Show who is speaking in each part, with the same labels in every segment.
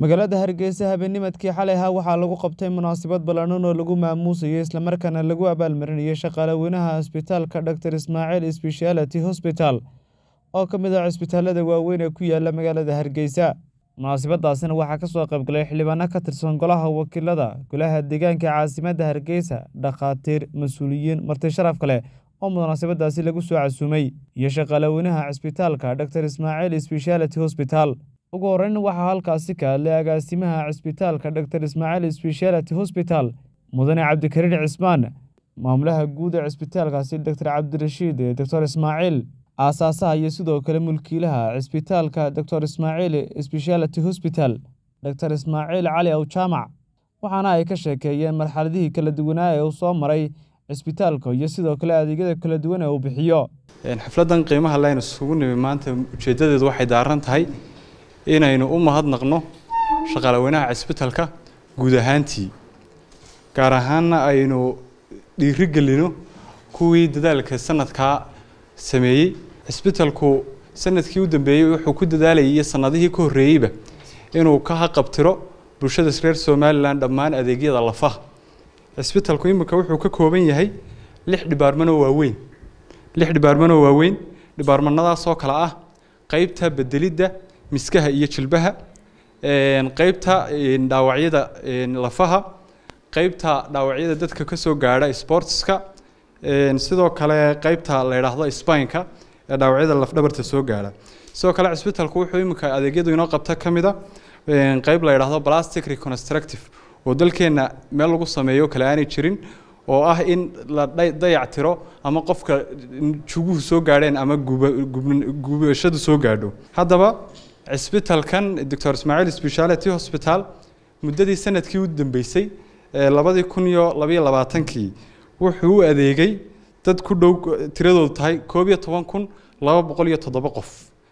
Speaker 1: magaalada hargeysa habeennimadkii xalay ahaa waxaa lagu qabtay munaasabad ballaadhan oo lagu maamuusayo islamarkaana lagu abaalmarinayo shaqaalaweynaha cisbitaalka dor ismaaciil sbeshaality hosbital oo ka mid ah cisbitaalada waaweyn ee ku yaala magaalada hargeysa munaasabadaasina waxaa ka soo qaybgalay xildhibaano ka tirsan golaha wakiilada golaha deegaanka caasimadda hargeysa dhakhaatiir mas-uuliyiin marti sharaf kale oo munaasabadaasi lagu soo casuumay iyo shaqaalaweynaha cisbitaalka dor ismaaciil sbeshaality hosbital ugu horreyn waxaa halkaasi ka hadlay agaasimaha cisbitaalka dor ismaaciil sbeshaality hosbital mudane cabdikariin cismaan maamulaha guud ee cisbitaalkaasi dor cabdirashiid doctor ismaaciil aasaasaha iyo sidoo kale mulkiilaha cisbitaalka dor ismaaciil sbeshaality hosbital dor ismaaciil cali aw jaamac waxaana ay ka sheekeeyeen marxaladihii kala duwanaa ee uu soo maray cisbitaalka iyo sidoo kale adeegyada kala duwan ee uu bixiyo
Speaker 2: xafladan qiimaha laynu isugu nimi maanta ujeeddadeedu waxay daaran tahay inaynu u mahadnaqno shaqaalaweynaha cisbitalka guud ahaantii gaar ahaanna aynu dhiirigelino kuwii dadaalka sanadkaa sameeyey cisbitalku sanadkii u dambeeyey wuxuu ku dadaalayay iyo sanadihii ka horreeyeyba inuu ka haqabtiro bulshada reer somalilan dhammaan adeegyada lafaha cisbitalku imika wuxuu ka kooban yahay lix dhibaarmanoo waaweyn lix dhibaarmanoo waaweyn dhibaarmanadaasoo kale ah qeybta bedelidda miskaha iyo jilbaha qeybta dhaawacyada lafaha qeybta dhaawacyada dadka kasoo gaadha sportska sidoo kale qeybta la yidhaahdo spineka ee dhaawacyada lafdhabarta soo gaadha sidoo kale cisbitalku wuxuu imika adeegyadu inoo qabta ka mid a qeyb la yidhaahdo plastic reconstructive oo dalkeenna meel lagu sameeyo kale aanay jirin oo ah in la dayac tiro ama qofka juguhu soo gaadheen ama gubashadu soo gaadho haddaba cisbitalkan doctor ismaaciil speciality hospital muddadii sanadkii u dambeysay labadii kun iyo labayo labaatankii wuxuu u adeegay dad ku dhow tiradoodu tahay koob iyo toban kun laba boqol iyo toddoba qof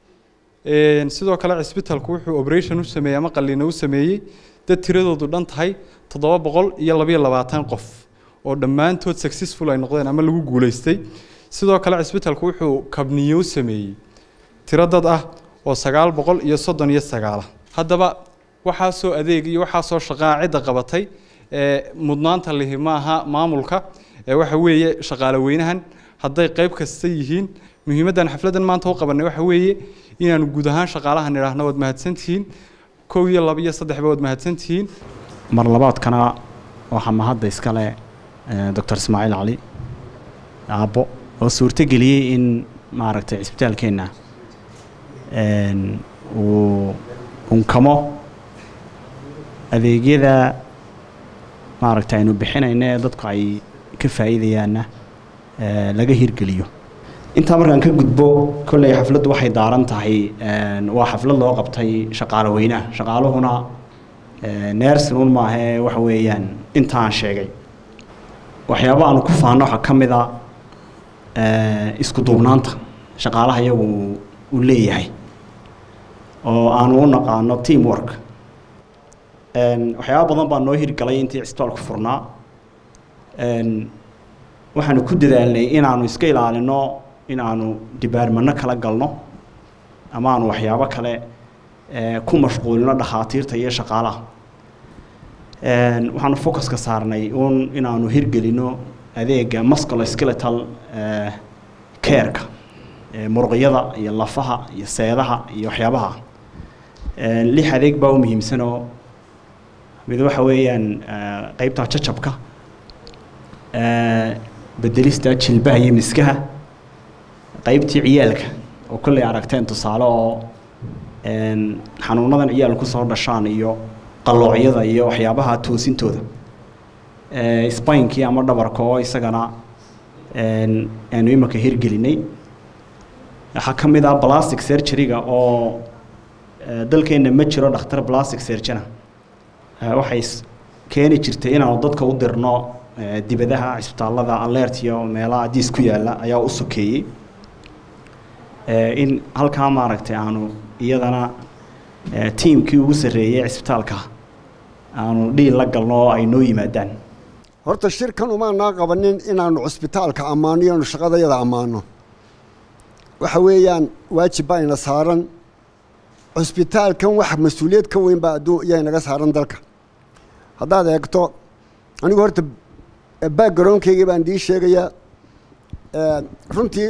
Speaker 2: sidoo kale cisbitalku wuxuu operation u sameeyey ama qalliino u sameeyey dad tiradoodu dhan tahay toddoba boqol iyo labayo labaatan qof oo dhammaantood successful ay noqdeen ama lagu guuleystay sidoo kale cisbitalku wuxuu kabniyo u sameeyey tiro dad ah oo sagaal boqol iyo soddon iyo sagaala haddaba waxaasoo adeeg iyo waxaasoo shaqaa cidda qabatay ee mudnaanta lihi maaha maamulka ee waxa weeye shaqaale weynahan hadday qayb kasta yihiin muhiimaddan xafladdan maanta u qabanay waxa weeye inaanu guud ahaan shaqaalahan idhaahno waad mahadsantihiin kow iyo laba iyo saddexba waad mahadsantihiin
Speaker 3: mar labaadkana waxaa mahadda iskale doctor ismaaciil cali aabbo oo suurtogeliyey in maaragtay cisbitaalkeenna uu unkamo adeegyada maaragta aynu bixinayno ee dadku ay ka faa'iidayaanna laga hirgeliyo intaa markaan ka gudbo kolley xafladdu waxay daaran tahay waa xaflad loo qabtay shaqaalo weynaha shaqaaluhuna neersinuun maahee waxa weeyaan intaan sheegay waxyaaba aanu ku faano waxaa ka mid a isku duubnaanta shaqaalaha iyagu uu leeyahay oo aanu u naqaano team work waxyaaba badan baa noo hirgalay intii cisbitaalku furnaa waxaanu ku dadaalnay inaanu iska ilaalino inaanu dibaarmano kala galno ama aanu waxyaabo kale ku mashquulino dhakhaatiirta iyo shaqaalaha waxaanu focuska saarnay un inaanu hirgelino adeega musculo skeletal careka muruqyada iyo lafaha iyo seedaha iyo waxyaabaha lix adeeg baa u muhiimsanoo mid waxa weeyaan qeybta jajabka bedelista jilbaha iyo miskaha qeybtii ciyaalka oo kolley aragteen tusaale oo xanuunadan ciyaal kusoo dhashaan iyo qaloocyada iyo waxyaabaha toosintooda spainkii ama dhabarka oo isagana aanu imika hirgelinay waxaa ka mid ah plastic surgeryga oo dalkeenna ma jiro dhakhtar plastic surgeona waxay keeni jirtay inaanu dadka u dirno dibadaha cisbitaalada alert iyo meelaha diis ku yaalla ayaa u sokeeyey in halkaa maaragtay aanu iyadana tiimkii ugu sarreeyey cisbitaalka aanu dhiil la galno oo ay noo yimaadaan
Speaker 4: horta shirkan umaanaa qabanin inaanu cusbitaalka ammaano iyoanu shaqadayada ammaano waxa weeyaan waajib baa ina saaran cusbitaalkan wax mas-uuliyad ka weyn baa adduun iyaa naga saaran dalka haddaad eegto anigu horta backgroundkaygii baan dii sheegayaa runtii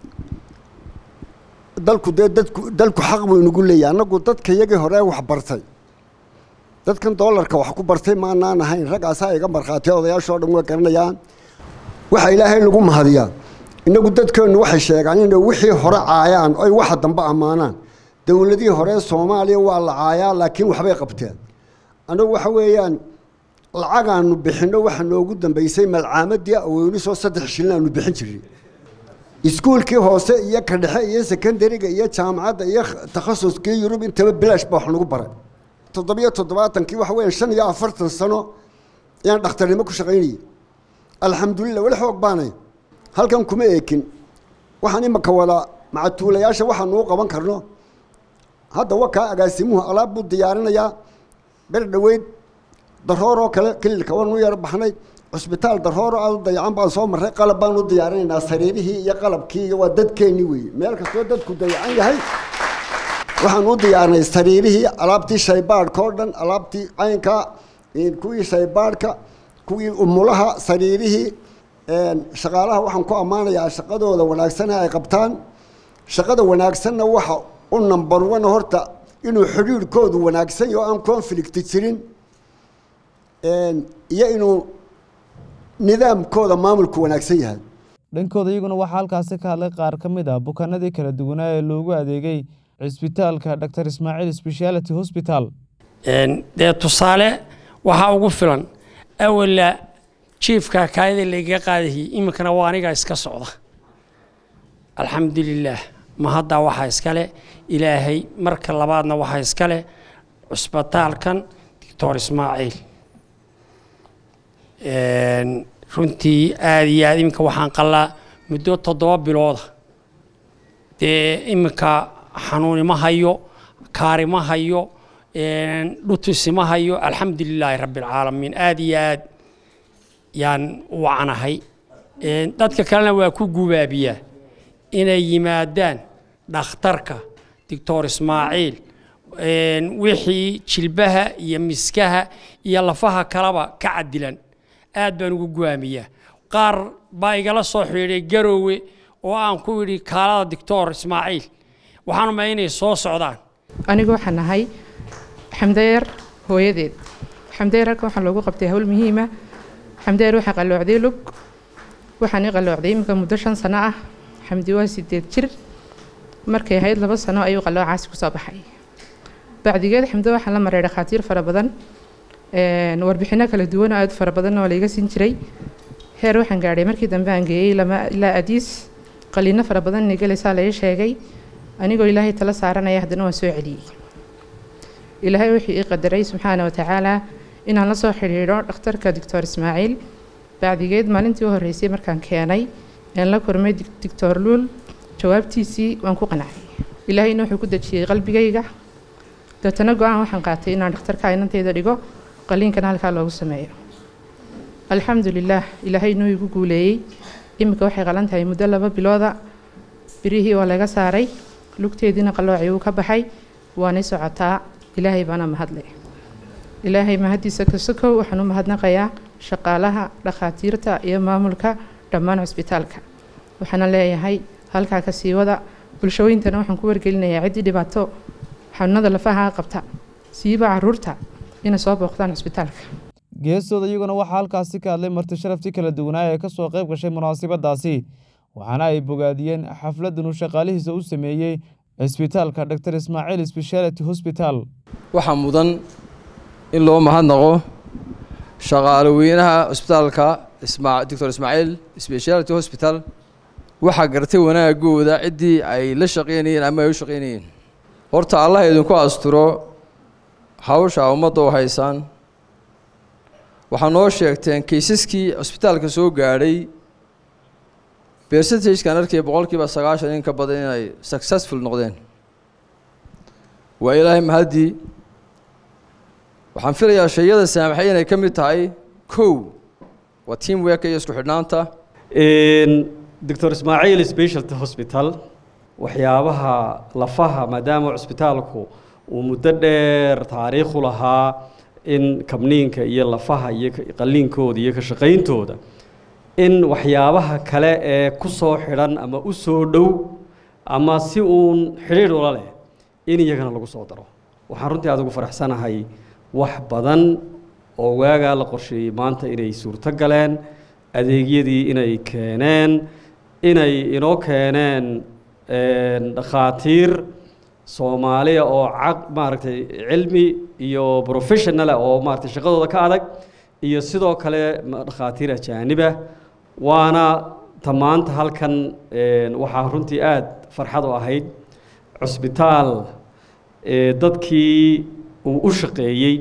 Speaker 4: dalku dee dadku dalku xaq buu inagu leeyahay annagu dadka yagii hore wax bartay dadkan doolarka wax ku bartay maanaan ahayn raggaasaa iga markhaatiya odayaashoo dhan way garanayaan waxa ilaahay lagu mahadiyaa innagu dadkeennu waxay sheegaan inay wixii hore caayaan oy waxa dambe ammaanaan dowladihii hore soomaaliya waa la caayaa laakiin waxbay qabteen annagu waxa weeyaan lacagaanu bixinno waxa noogu dambeysay malcaamadii aweynisoo saddex shilin aanu bixin jiray iskuulkii hoose iyo ka dhexe iyo secondariga iyo jaamacadda iyo takhasuskii yurub intaba bilaash baa wax nagu baray toddobiyo toddobaatankii waxa weeyaan shan iyo afartan sano ayaan dhakhtarnimo ku shaqaynayay alxamdulilah weli xoog baanay halkan kuma eekin waxaan imaka wada macatuulayaasha waxaanuu qaban karno hadda wakaa agaasimuhu alaab buu diyaarinayaa ber dhoweyd darooroo kale kililka waanu yar baxnay cusbitaal darooro aad u dayacan baan soo marray qalab baan u diyaarinaynaa sariirihii iyo qalabkii iyo waa dadkeenni weeye meel kastoo dadku dayacan yahay waxaan u diyaarinay sariirihii alaabtii shaybaadhka oo dhan alaabtii caynka kuwii shaybaadhka kuwii umulaha sariirihii shaqaalaha waxaan ku ammaanayaa shaqadooda wanaagsana ay qabtaan shaqada wanaagsanna waxa u number one horta inuu xidhiirhkoodu wanaagsan yaho aan conflict jirin iyo inuu nidaamkooda maamulku wanaagsan yahay
Speaker 1: dhankooda iyaguna waxaa halkaasi ka hadlay qaar ka mid ah bukaanadii kala duwanaa ee loogu adeegay cisbitaalka dr ismaaciil speciality hosbital
Speaker 5: dee tusaale waxaa ugu filan awala jiifka kaayada lagaga qaadahiyey iminkana waa aniga iska socda alxamdulilaah ma haddaa waxaa iskale ilaahay marka labaadna waxaa iskale cusbitaalkan doctor ismaaciil runtii aada iyo aad iminka waxaan qalaa muddo toddoba bilooda dee iminka xanuuni ma hayo kaari ma hayo dhutusi ma hayo alxamdu lilaahi rabbi alcaalamiin aada iyo aad yaan u wacnahay dadka kalena waa ku gubaabiyaa inay yimaadaan dhakhtarka doctor ismaaciil wixii jilbaha iyo miskaha iyo lafaha kaleba ka cadilan aad baan ugu guwaamiyaa qaar baa igala soo xidhiidhay garoowe oo aan ku yidhi kaalada doctor ismaaciil waxaan umay inay soo socdaan
Speaker 6: anigu waxaan ahay xamdeer hooyadeed xamdeer halkan waxaa loogu qabtay hawl muhiima xamdeer waxaa qalloocday lug waxaan i qalloocday iminka muddo shan sano ah xamdi waa sideed jir markay ahayd laba sano ayuu qalloocaasi kusoo baxay bacdigeed xamde waxaa la maray dhakhaatiir fara badan warbixino kala duwan oo aad fara badan oo layga siin jiray heer waxaan gaadhay markii dambe aan geeyey ilaa adiis qaliino fara badan inay galaysaa la ii sheegay anigoo ilaahay tala saaranaya haddana waan soo celiyey ilaahay wuxuu ii qadaray subxaana wa tacaala inaan la soo xidhiidho dhakhtarka doctor ismaaciil bacdigeed maalintii u horreysay markaan keenay aan la kulmay doctor luul jawaabtiisii waan ku qancay ilaahayna wuxuu ku dejiyey qalbigayga deetana go-aan waxaan qaatay inaan dhakhtarka inantayda dhigo qaliinkana halkaa loogu sameeyo alxamdu lilaah ilaahaynu igu guuleeyey iminka waxay qalan tahay muddo laba bilooda birihii waa laga saaray lugteediina qalloocii uu ka baxay waanay socotaa ilaahay baana mahadle ilaahay mahaddiisa kasokow waxaan u mahadnaqayaa shaqaalaha dhakhaatiirta iyo maamulka dhammaan cusbitaalka waxaana leeyahay halkaa ka sii wada bulshooyintana waxaan ku wargelinayaa ciddii dhibaato xanuunada lafaha qabta siiba caruurta inay soo booqdaan cusbitaalka
Speaker 1: geestooda iyaguna waxaa halkaasi ka hadlay marti sharaftii kala duwanaa ee ka soo qayb gashay munaasabadaasi waxaana ay bogaadiyeen xafladdan uu shaqaalihiisa u sameeyey cisbitaalka dr ismaaciil speciality hosbital
Speaker 7: waxaa mudan in loo mahadnaqo shaqaaloweynaha cusbitaalka doctor ismaaciil speciality hosbital waxaa gartay wanaagooda ciddii ay la shaqaynayeen ama ay u shaqaynayeen horta allah idinku asturo hawsha ummadda u haysaan waxaa noo sheegteen kaysaskii cusbitaalka soo gaadhay percentagekan arkaya boqolkiiba sagaashan in ka badan inay successful noqdeen waa ilaahay mahaddii waxaan filayaa shayada saamaxay inay ka mid tahay kow waa team worka iyo isku xidhnaanta
Speaker 8: doctor ismaaciil specialty hospital waxyaabaha lafaha maadaama cusbitaalku uu muddo dheer taariikhu lahaa in kabniinka iyo lafaha iyo qalliinkooda iyo ka shaqayntooda in waxyaabaha kale ee ku soo xidhan ama u soo dhow ama si uun xidhiidh ula leh in iyagana lagu soo daro waxaan runtii aad ugu faraxsanahay wax badan oo waagaa la qorsheeyey maanta inay suurto galeen adeegyadii inay keeneen inay inoo keeneen dhakhaatiir soomaaliya oo caq maaragtay cilmi iyo professionala oo maaragtay shaqadooda ka adag iyo sidoo kale dhakhaatiir ajaaniba waana ta maanta halkan waxaa runtii aada farxad u ahayd cusbitaal dadkii uu u shaqeeyey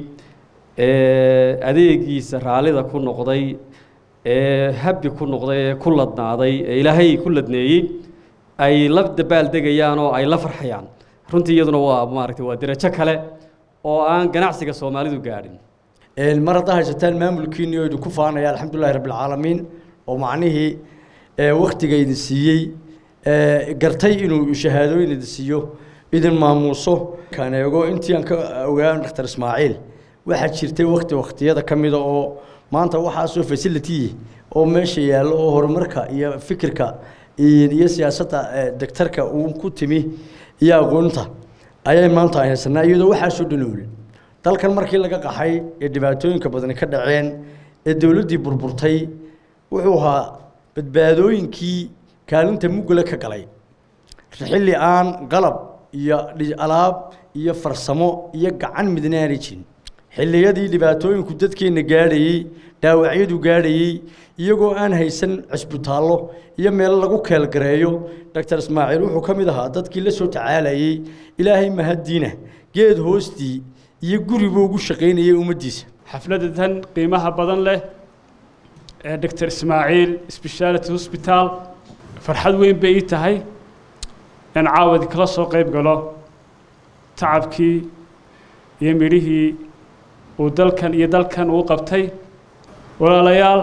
Speaker 8: adeegiisa raallida ku noqday ee habbi ku noqday ee ku ladnaaday ee ilaahay ku ladneeyey ay la dabaaldegayaan oo ay la farxayaan runtii iyaduna waa maaragtay waa derajo kale oo aan ganacsiga soomaalidu gaadhin
Speaker 9: mar haddaa haysataan maamulkiinii oo idinku faanaya alxamdulillahi rabbilcaalamiin oo macnihii waktiga idin siiyey gartay inuu shahaadooyin idin siiyo idin maamuuso kaan eego intii aan ka ogaan dhakhtar ismaaciil waxaa jirtay wakti waktiyada ka mida oo maanta waxaasoo facility oo meesha yaallo oo horumarka iyo fikirka iyo siyaasadda daktarka uu ku timi iyo aqoonta ayay maanta ay haysanaa iyadoo waxaasoo dhanoolin dalkan markii laga qaxay ee dhibaatooyinka badani ka dhaceen ee dowladdii burburtay wuxuu ahaa badbaadooyinkii kaalinta muggale ka galay xilli aan qalab iyo alaab iyo farsamo iyo gacan midna aanay jirin xilliyadii dhibaatooyinku dadkeenna gaadhayey dhaawacyadu gaadhayey iyagoo aan haysan cisbitaallo iyo meelo lagu keelgareeyo doctor ismaaciil wuxuu ka mid ahaa dadkii la soo tacaalayey ilaahay mahaddiina geed hoostii iyo guribuu ugu shaqaynayay ummaddiisa
Speaker 10: xafladda tan qiimaha badan leh ee doctor ismaaciil speciality hosbital farxad weyn bay ii tahay in caawadi kala soo qayb galo tacabkii iyo midhihii uu dalkan iyo dalkan uu qabtay walaalayaal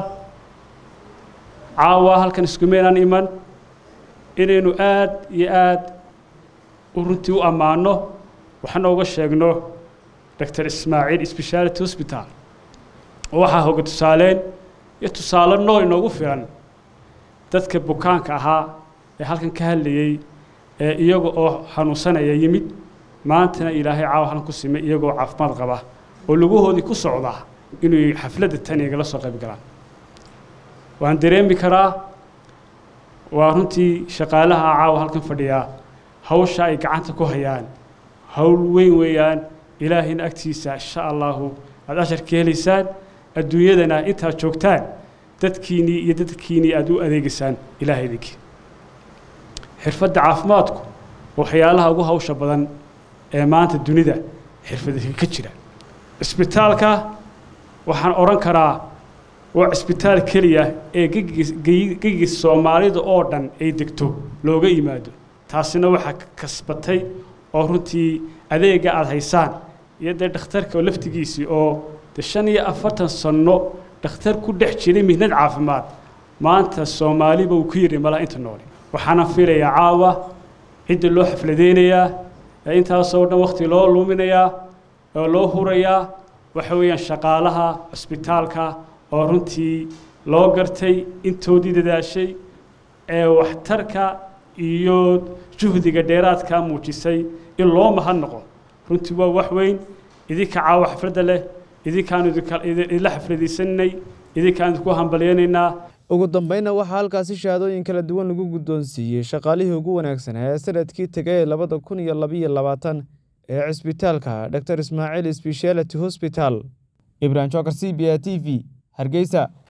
Speaker 10: caawa halkan iskumeynaan iman inaynu aad iyo aad u runtii u ammaano waxaana uga sheegno doctor ismaaciil speciality hosbital oo waxaa hoga tusaaleen iyo tusaale nool inoogu filan dadka bukaanka ahaa ee halkan ka hadlayey ee iyaga oo xanuunsanaya yimid maantana ilaahay caawa halkan ku simay iyagoo caafimaad qaba oo lugahoodii ku socda inuu xafladda tan igala soo qayb galaan waan dareemi karaa waa runtii shaqaalaha caawa halkan fadhiyaa hawsha ay gacanta ku hayaan hawl weyn weeyaan ilaahayna agtiisa insha allahu aada asharka helaysaan adduunyadana intaad joogtaan dadkiinnii iyo dadkiinnii aada u adeegaysaan ilaahay idinkii xirfadda caafimaadku waxyaalaha ugu hawsha badan ee maanta dunida xirfadka ka jira cisbitaalka waxaan odhan karaa waa cisbitaal keliya ee gegiga soomaalida oo dhan ay degto looga yimaado taasina waxaa kasbatay oo runtii adeega aada haysaan iyo dee dhakhtarka laftigiisii oo de shan iyo afartan sanno dhakhtar ku dhex jiray mihnad caafimaad maanta soomaaliba uu ku yidhi malaa inta noole waxaana filayaa caawa cidda loo xafladeynayaa ee intaasoo dhan wakhti loo luminayaa oo loo hurayaa waxa weeyaan shaqaalaha cisbitaalka oo runtii loo gartay intoodii dadaashay ee waxtarka iyo juhdiga dheeraadka muujisay in loo mahadnaqo runtii waa wax weyn idinka caawa xafladda leh idinkaan idinla xafladaysanay idinkaan idinku hambalyaynaynaa
Speaker 1: ugu dambeynna waxaa halkaasi shahaadooyin kala duwan lagu guddoonsiiyey shaqaalihii ugu wanaagsanaa ee sanadkii tegay ee labada kun iyo labiyo labaatan ee cisbitaalka doctor ismaaciil speciality hosbital ibrahim jokar c b a t v hargeysa